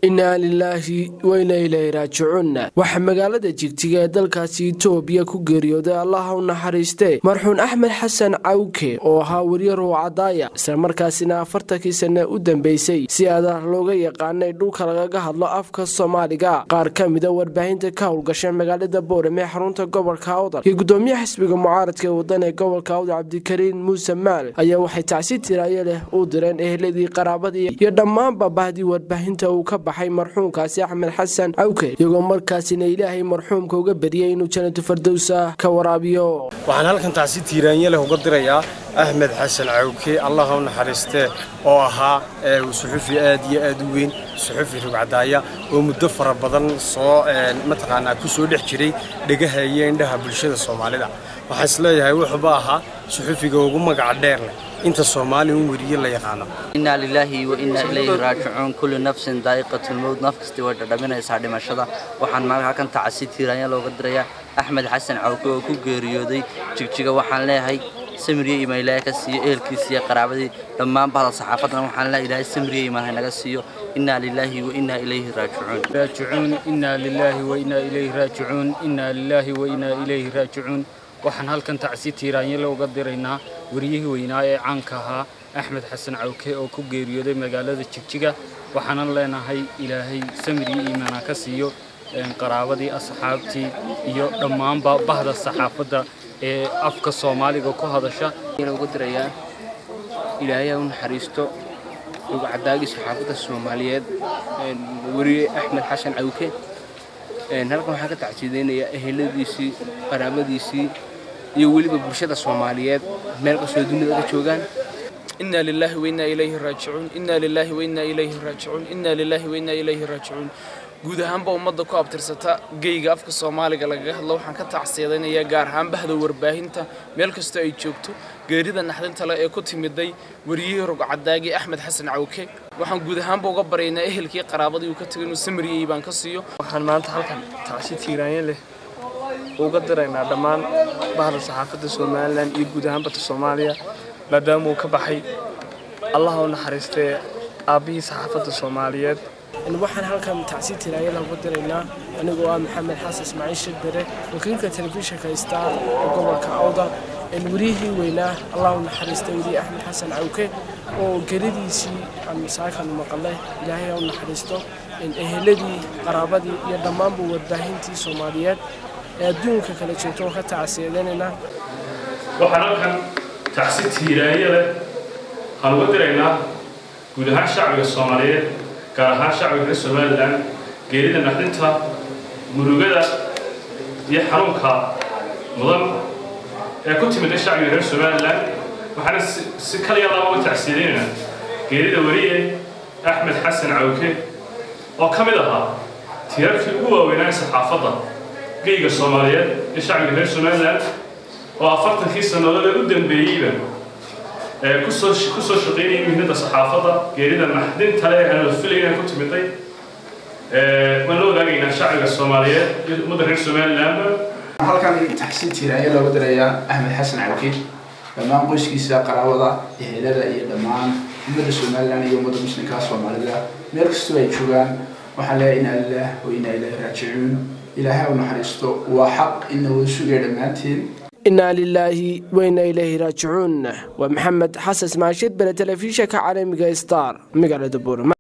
innaa lilaahi weyna ilaahi raajicuun waxaa magaalada jigjiga ee dalkaasi itoobiya ku geeriyooday allaha u naxariistee marxuun axmed xasan cawke oo ahaa weriye ruucadaaya islamarkaasina afartankii sanne u dambeysay si adah looga yaqaanay dhulka lagaga hadlo afka soomaaliga qaar ka mida warbaahinta ka howlgasha magaalada boorame ee xarunta gobolka awdal iyo gudoomiyaha xisbiga mucaaradka ee wadan ee gobolka awdal cabdikariin muuse maal ayaa waxay tacsi tiraayo leh u direen eheladii qaraabadii iyo dhammaanba bahdii warbaahinta uu ka baxay marxuumkaasi axmed xasan cawke iyagoo markaasina ilaahay marxuumka uga beriyey inuu janatu fardowsa ka waraabiyo waxaan halkan tacsi tiiraanye leh uga dirayaa axmed xasan cawke allah u naxariistee oo ahaa suxufi aad iyo aad u weyn suxufi rugcadaaya oo muddo fara badan soo mataqaanaa ku soo dhex jiray dhegaha iyo indhaha bulshada soomaalida waxaan isleeyahay wuxuuba ahaa suxufiga ugu magaca dheer leh inta soomaali un weriye la yaqaano innaa lilaahi wa innaa ilayhi raajicuun kullu nafsin daa'iqatulmowd naf kastii way dhadhaminaysaa dhimashada waxaan maal halkan tacasi tiiraanya looga dirayaa axmed xasan cawke oo ku geeriyooday jigjiga waxaan leeyahay samiriye imaan ilaahay ka siiyo ehelkiisa iyo qaraabadii dhammaan bahda saxaafaddana waxaan leeyahay ilaahay samiriye imaan haynaga siiyo innaa lilaahi wa innaa ilayhi raajicuun raajicuun innaa lilaahi wa innaa ilayhi raajicuun innaa lilaahi wa innaa ilayhi raajicuun waxaan halkan tacsi tiiraanyale uga diraynaa wariyihii weynaa ee caanka ahaa axmed xasan cawke oo ku geeriyooday magaalada jigjiga waxaanan leenahay ilaahay samir iyo iimaana ka siiyo qaraabadii asxaabtii iyo dhammaanba bahda saxaafadda ee afka soomaaliga ku hadasha uga dirayaa ilaahay ha u naxariisto rugcadaagii saxaafadda soomaaliyeed weriye axmed xasan cawke halkan waxaan ka tacsiidaynayaa eheladiisii qaraabadiisii iyo weliba bulshada soomaaliyeed meel kastoo dunida ka joogaan إنا لله وإنا إليه راجعون إنا لله وإنا إليه راجعون إنا لله وإنا إليه راجعون guud ahaanba ummadda ku abtirsata geyga afka soomaaliga lagaga hadlo waxaan ka tacsiidaynayaa gaar ahaan bahda warbaahinta meel kastoo ay joogto geerida naxdinta leh ee ku timiday wariyihii rugcadaagii axmed xasan cawke waxaan guud ahaanba uga baryaynaa ehelkii qaraabadii uu ka tegay inuu samariyey baan ka siiyo waxaan maanta halkan tacsi tiiraanye leh uga diraynaa dhammaan bahda saxaafadda somalilan iyo guud ahaan badda soomaaliya maadaama uu ka baxay allaha u naxariistee aabbihii saxaafadda soomaaliyeed waxaan halkan tacsi tiraayada uga diraynaa anigoo ah maxamed xasan ismaaciil shidbere wakiilka telefishinka star ee gobolka awdal weriyihii weynaa allah u naxariistay weriye axmed xasan cawke oo geridiisii aan masaakan maqalay ilaahay ha u naxariisto eheladii qaraabadii iyo dhammaanba warbaahintii soomaaliyeed ee adduunka kala joogto oo ka tacsiyadanayna waxaan halkan tacsi tiiraanye leh waxaan uga diraynaa guud ahaan shacbiga soomaaliyeed gaar ahaan shacbiga reer somalilan geerida naxdinta murugada iyo xanuunka mudan ee ku timida shacbiga reer somalilan waxaana si kaliya laaba uga tacsiidaynaynaa geerida weriye axmed xasan cawke oo ka mid ahaa tiirarkii ugu waaweynaa saxaafadda geyga soomaaliyeed iyo shacbiga reer somalilan oo afartankii sannadood ee u dambeeyeyba kusoo kusoo shaqaynayay mihnada saxaafadda geerida naxdinta leh aan la filayna ku timiday waan la wadaagaynaa shacbiga soomaaliyeed iyo ummadda reer somalilandba halkan taxsiin tiiraanya looga dirayaa axmed xasan cawke dhammaan qoyskiisa qaraabada ehelada iyo dhammaan ummadda somalilan iyo ummadda muslimka soomaalida meel kastoo ay joogaan waxaan leeyahay inaa lilah wa inaa ilaahi raajicuun ilaahay u naxariisto waa xaq ina wada sugaya dhammaanteen innaa lilaahi weyna ilayhi raajicuun waa maxamed xasan ismaashid bere telefishinka caalamiga star magaalada buurama